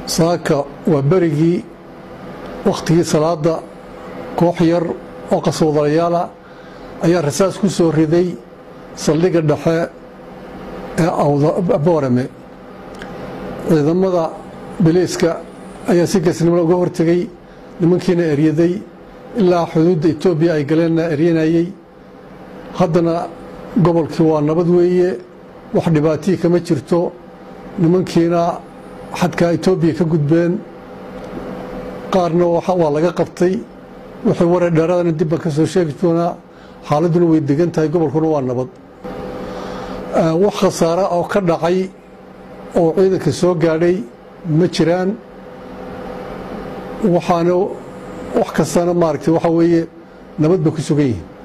saaka waa berigii wakhtigii salaadda koox yar oo qaswadalayaala ayaa rasaas ku soo riday saldhigga dhexe ee boorame ciidamada biliiska ayaa si geesnimada uga hortegey nimankiina eryaday ilaa xuduudda etoobiya ay galeenna eryanayey haddana gobolkii waa nabad weeye wax dhibaatiyi kama jirto nimankiina xadkaa etoobiya ka gudbeen qaarna waa laga qabtay wixii waray dheeraadana dib baan ka soo sheegi doonaa xaaladduna way degan tahay gobolkuna waa nabad wax khasaara oo ka dhacay oo ciidanka soo gaadhay ma jiraan waxaana wax kastana maaragtay waxaa weeye nabad bay ku sugan yihiin